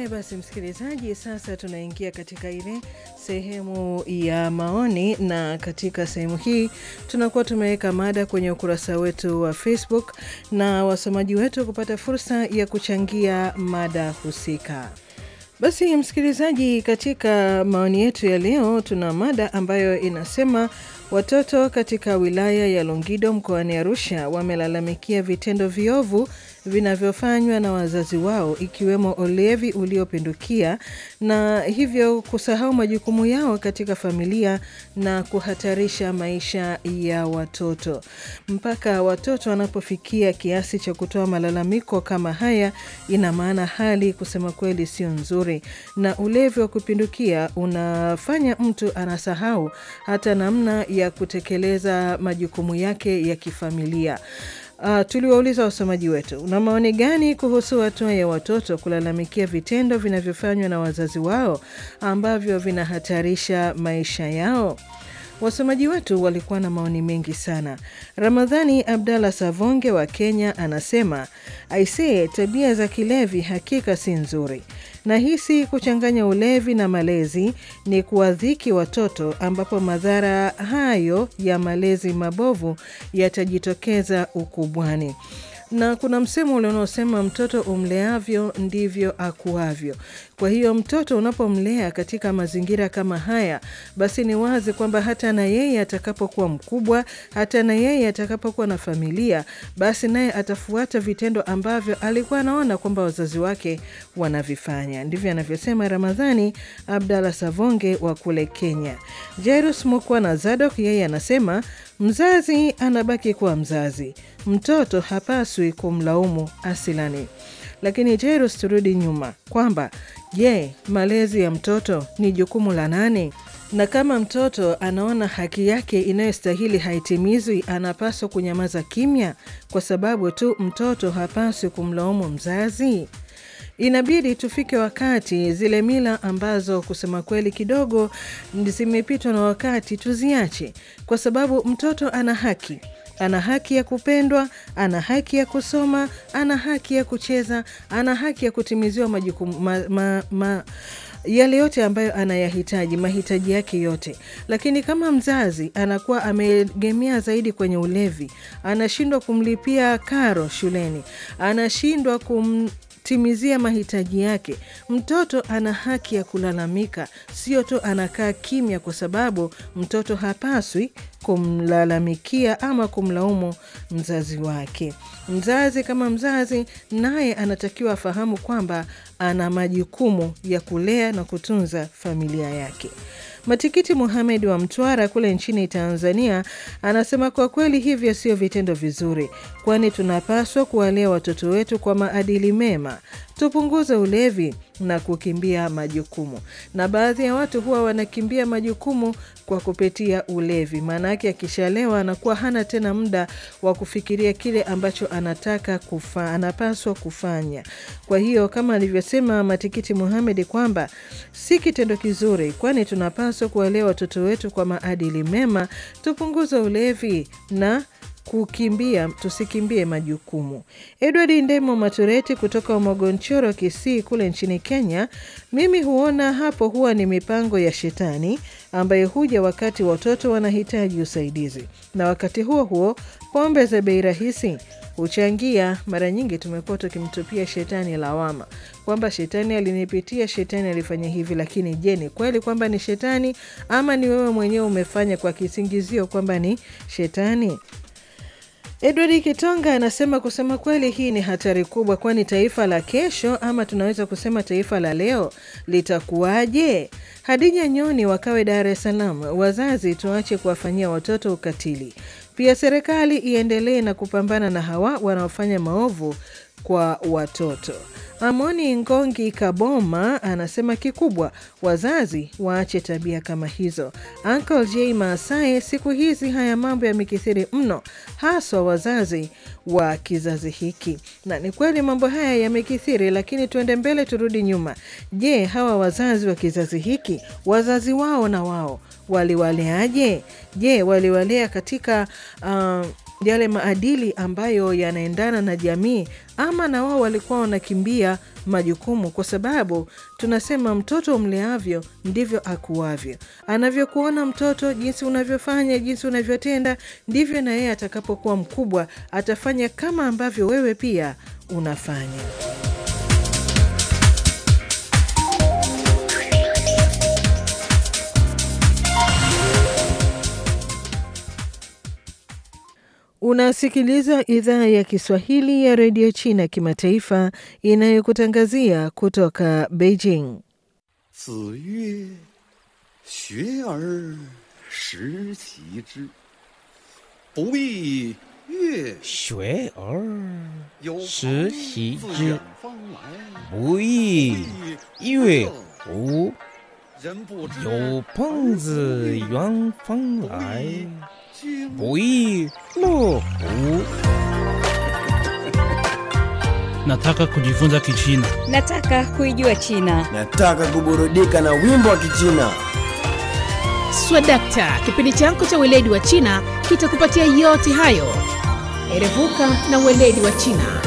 Haya basi, msikilizaji, sasa tunaingia katika ile sehemu ya maoni, na katika sehemu hii tunakuwa tumeweka mada kwenye ukurasa wetu wa Facebook na wasomaji wetu kupata fursa ya kuchangia mada husika. Basi msikilizaji, katika maoni yetu ya leo tuna mada ambayo inasema watoto katika wilaya ya Longido mkoani Arusha wamelalamikia vitendo viovu vinavyofanywa na wazazi wao ikiwemo ulevi uliopindukia na hivyo kusahau majukumu yao katika familia na kuhatarisha maisha ya watoto. Mpaka watoto wanapofikia kiasi cha kutoa malalamiko kama haya, ina maana hali kusema kweli sio nzuri, na ulevi wa kupindukia unafanya mtu anasahau hata namna ya kutekeleza majukumu yake ya kifamilia. Uh, tuliwauliza wasomaji wetu, una maoni gani kuhusu hatua ya watoto kulalamikia vitendo vinavyofanywa na wazazi wao ambavyo vinahatarisha maisha yao? Wasomaji wetu walikuwa na maoni mengi sana. Ramadhani Abdallah Savonge wa Kenya anasema aisee, tabia za kilevi hakika si nzuri. Nahisi kuchanganya ulevi na malezi ni kuwadhiki watoto, ambapo madhara hayo ya malezi mabovu yatajitokeza ukubwani na kuna msemo ule unaosema mtoto umleavyo ndivyo akuavyo. Kwa hiyo mtoto unapomlea katika mazingira kama haya, basi ni wazi kwamba hata na yeye atakapokuwa mkubwa, hata na yeye atakapokuwa na familia, basi naye atafuata vitendo ambavyo alikuwa anaona kwamba wazazi wake wanavifanya. Ndivyo anavyosema Ramadhani Abdallah Savonge wa kule Kenya. Jairus Mukwa na Zadok yeye anasema mzazi anabaki kuwa mzazi, mtoto hapaswi kumlaumu asilani. Lakini Jairus, turudi nyuma kwamba je, malezi ya mtoto ni jukumu la nani? Na kama mtoto anaona haki yake inayostahili haitimizwi, anapaswa kunyamaza kimya kwa sababu tu mtoto hapaswi kumlaumu mzazi? Inabidi tufike wakati zile mila ambazo kusema kweli kidogo zimepitwa na wakati tuziache, kwa sababu mtoto ana haki ana haki ya kupendwa, ana haki ya kusoma, ana haki ya kucheza, ana haki ya kutimiziwa majukumu ma, ma, ma, yale yote ambayo anayahitaji, mahitaji yake yote. Lakini kama mzazi anakuwa ameegemea zaidi kwenye ulevi, anashindwa kumlipia karo shuleni, anashindwa kum timizia mahitaji yake, mtoto ana haki ya kulalamika, sio tu anakaa kimya, kwa sababu mtoto hapaswi kumlalamikia ama kumlaumu mzazi wake. Mzazi kama mzazi, naye anatakiwa afahamu kwamba ana majukumu ya kulea na kutunza familia yake. Matikiti Muhamed wa Mtwara kule nchini Tanzania anasema kwa kweli hivyo sio vitendo vizuri, kwani tunapaswa kuwalea watoto wetu kwa maadili mema, tupunguze ulevi na kukimbia majukumu. Na baadhi ya watu huwa wanakimbia majukumu kwa kupitia ulevi, maana yake akishalewa anakuwa hana tena muda wa kufikiria kile ambacho anataka kufa, anapaswa kufanya. Kwa hiyo kama alivyosema Matikiti Muhamedi kwamba si kitendo kizuri, kwani tunapaswa kuwalea watoto wetu kwa maadili mema, tupunguze ulevi na kukimbia tusikimbie majukumu. Edward Ndemo Matureti kutoka Mogonchoro, Kisii kule nchini Kenya, mimi huona hapo huwa ni mipango ya shetani ambayo huja wakati watoto wanahitaji usaidizi, na wakati huo huo pombe za bei rahisi huchangia. Mara nyingi tumekuwa tukimtupia shetani lawama kwamba shetani alinipitia, shetani alifanya hivi. Lakini je, ni kweli kwamba ni shetani ama ni wewe mwenyewe umefanya kwa kisingizio kwamba ni shetani? Edward Kitonga anasema kusema kweli, hii ni hatari kubwa, kwani taifa la kesho ama tunaweza kusema taifa la leo litakuwaje? Hadija Nyoni wakawe Dar es Salaam, wazazi tuache kuwafanyia watoto ukatili. Pia serikali iendelee na kupambana na hawa wanaofanya maovu kwa watoto. Amoni Ngongi Kaboma anasema kikubwa wazazi waache tabia kama hizo. Uncle J Maasae, siku hizi haya mambo yamekithiri mno, haswa wazazi wa kizazi hiki. Na ni kweli mambo haya yamekithiri, lakini tuende mbele, turudi nyuma. Je, hawa wazazi wa kizazi hiki, wazazi wao na wao waliwaleaje? Je, waliwalea katika uh, yale maadili ambayo yanaendana na jamii ama na wao walikuwa wanakimbia majukumu? Kwa sababu tunasema mtoto mleavyo ndivyo akuavyo. Anavyokuona mtoto, jinsi unavyofanya, jinsi unavyotenda, ndivyo na yeye atakapokuwa mkubwa atafanya kama ambavyo wewe pia unafanya. Unasikiliza idhaa ya Kiswahili ya redio China kimataifa inayokutangazia kutoka Beijing. 子曰：“学而时齐之，不亦乐学而有时朋习自之远方来， 不亦乐乎？ 人不知有朋自远方来， 经不亦乐乎？ Nataka kujifunza Kichina. Nataka kuijua China. Nataka kuburudika na wimbo wa Kichina. Swadakta, kipindi chako cha weledi wa China kitakupatia yote hayo. Erevuka na weledi wa China.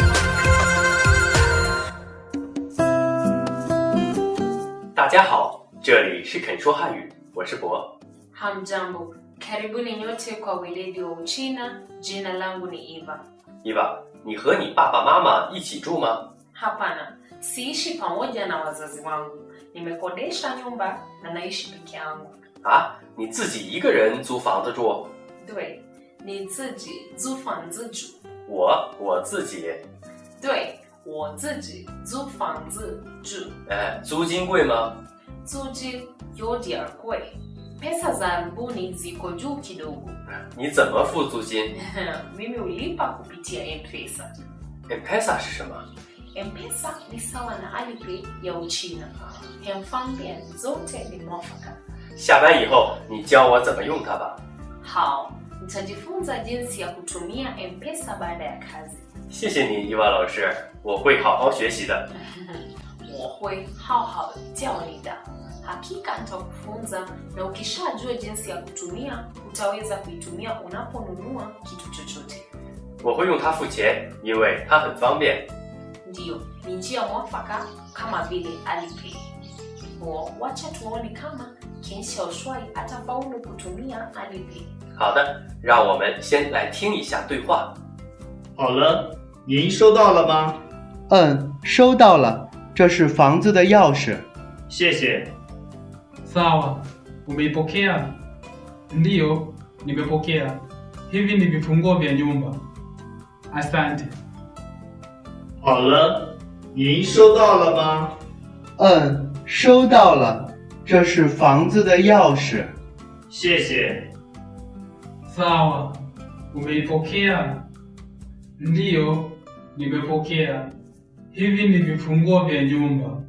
大家好，这里是肯说汉语，我是博。 Hamjambo, karibuni nyote kwa weledi wa Uchina. Jina langu ni Eva. 伊娃，你和你爸爸妈妈一起住吗？ Hapana, siishi pamoja na wazazi wangu. Nimekodesha nyumba na naishi peke yangu. 啊，你自己一个人租房子住？ 对，你自己租房子住。 我我自己， 对，我自己租房子住。 哎，租金贵吗？ 租金有点儿贵，pesa za arabuni ziko juu kidogo. 你怎么付租金 Mimi hulipa kupitia M-Pesa. ？M-Pesa 是什么？ M-Pesa ni sawa na Alipay ya Uchina. Hemfambia zote ni mwafaka. 下班以后你教我怎么用它吧。 Hao, nitajifunza jinsi ya kutumia M-Pesa baada ya kazi. 谢谢你，伊娃老师，我会好好学习的。 我会好好教你的. Hakika nitakufunza na ukishajua jinsi ya kutumia, utaweza kuitumia unaponunua kitu chochote. 我会用它付钱，因为它很方便。 Ndiyo, ni njia mwafaka kama vile Alipay. Wo, wacha tuone kama Ken Xiaoshuai atafaulu kutumia Alipay. 好的，让我们先来听一下对话。 好了，您收到了吗？ 嗯，收到了，这是房子的钥匙。 谢谢。 Sawa, umeipokea? Ndiyo, nimepokea. Hivi ni vifunguo vya nyumba. Asante. 好了，您收到了吗？ 嗯，收到了，这是房子的钥匙。 谢谢。 Sawa, umeipokea? Ndiyo, nimepokea. Hivi ni vifunguo vya nyumba.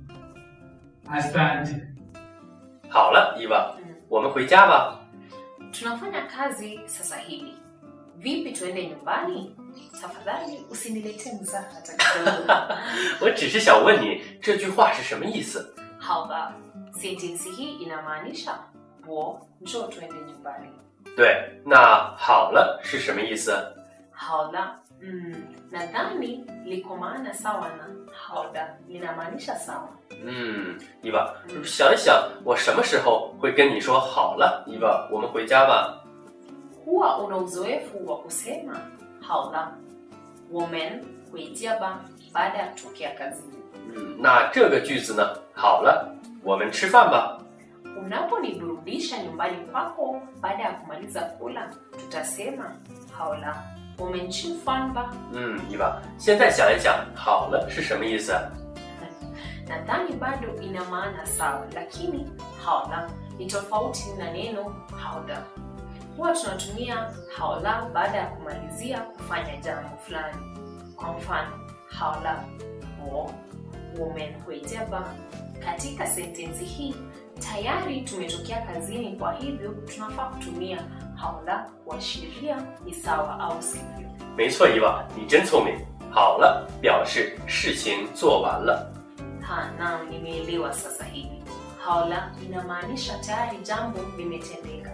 Asante. 好了，伊娃，我们回家吧。 Tunafanya kazi sasa hivi. Vipi tuende nyumbani? Tafadhali usiniletee mzaha hata kidogo. 我只是想问你这句话是什么意思？ Haba, sentensi hii inamaanisha wo, njoo tuende nyumbani. 对，那好了是什么意思？ Haola, mm, nadhani liko maana sawa na haoda linamaanisha sawa. 嗯，伊娃，想一想，我什么时候会跟你说好了？伊娃，我们回家吧。 Huwa una uzoefu wa kusema haola, women huijiaba baada ya kutokea kazini. 嗯，那这个句子呢？好了，我们吃饭吧。 Unaponiburudisha nyumbani kwako baada ya kumaliza kula, tutasema haola, womenchifamba. 嗯，伊娃，现在想一想，好了是什么意思？ Nadhani bado ina maana sawa, lakini haola ni tofauti na neno haoda. Huwa tunatumia haola baada ya kumalizia kufanya jambo fulani. Kwa mfano, haola wo women huijaba. Katika sentensi hii tayari tumetokea kazini, kwa hivyo tunafaa kutumia haola kuashiria ni sawa au sivyo. 没错，伊娃，你真聪明。好了，表示事情做完了。 Ha, naam, nimeelewa sasa hivi. Haola inamaanisha tayari jambo limetendeka.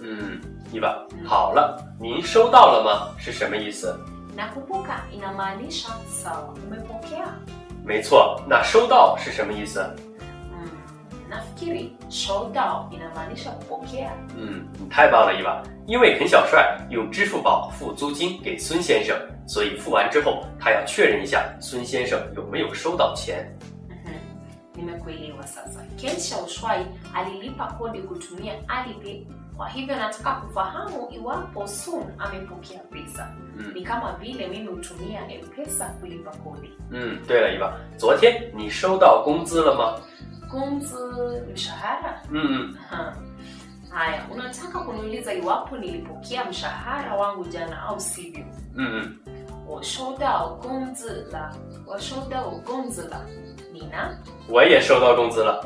嗯，伊娃，好了，您收到了吗？是什么意思？ Nakumbuka inamaanisha sawa, umepokea. 没错，那收到是什么意思？ Mm, nafikiri show down inamaanisha kupokea. 嗯，你太棒了，伊娃！因为肯小帅用支付宝付租金给孙先生，所以付完之后，他要确认一下孙先生有没有收到钱。 Mhm. Nimekuelewa sasa. Ken Shaushwai alilipa kodi kutumia Alipay, kwa hivyo nataka kufahamu iwapo Sun amepokea pesa. 嗯 Ni kama vile mimi hutumia M-Pesa kulipa kodi. 嗯，对了，伊娃，昨天你收到工资了吗？ Kunzi mshahara? 嗯嗯， Ha. Haya, unataka kuniuliza iwapo nilipokea mshahara wangu jana au sivyo? 嗯嗯， 我收到工资了，我收到工资了。你呢？ 我也收到工资了。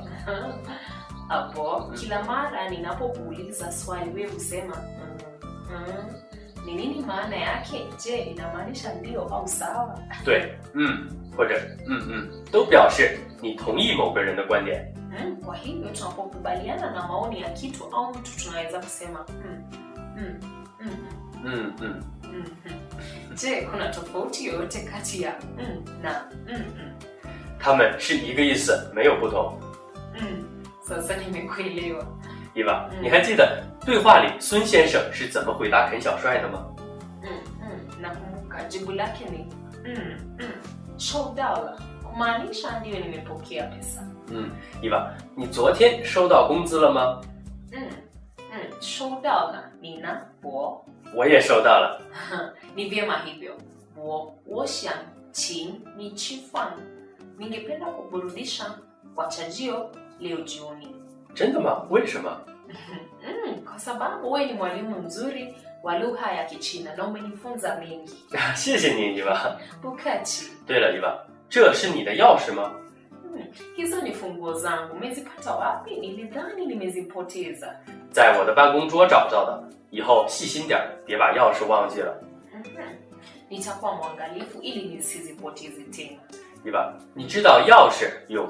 Hapo kila mara ninapokuuliza swali wewe husema mm, mm. Ni nini maana yake? Je, inamaanisha ndio au sawa? 对，嗯，或者嗯嗯，都表示你同意某个人的观点。 Mm, kwa hivyo tunapokubaliana na maoni ya kitu au mtu tunaweza kusema mm, mm, mm, 嗯嗯， mm, mm. Je, kuna tofauti yoyote kati ya mm, na mm, mm, 他们是一个意思，没有不同。 mm. Sasa nimekuelewa. 伊娃， 嗯你还记得对话里孙先生是怎么回答肯小帅的吗？ Mm, mm, nakumbuka jibu lake ni mm, mm, show dollar kumaanisha ndiyo nimepokea pesa 嗯，伊娃，你昨天收到工资了吗？ mm, mm, show dollar nina wo 我也收到了。 ni vyema hivyo wo wo想请你吃饭 ningependa kuburudisha wachajio leo jioni 真的吗？为什么？ mm, kwa sababu wewe ni mwalimu mzuri wa lugha ya kichina na umenifunza mengi 谢谢你，伊娃。 bukachi 对了，伊娃，这是你的钥匙吗？ Hmm, hizo ni funguo zangu. Umezipata wapi? Nilidhani nimezipoteza. 在我的办公桌找到的。以后细心点儿，别把钥匙忘记了。 Mhm. Nitakuwa mwangalifu ili nisizipoteze tena. 伊娃，你知道钥匙有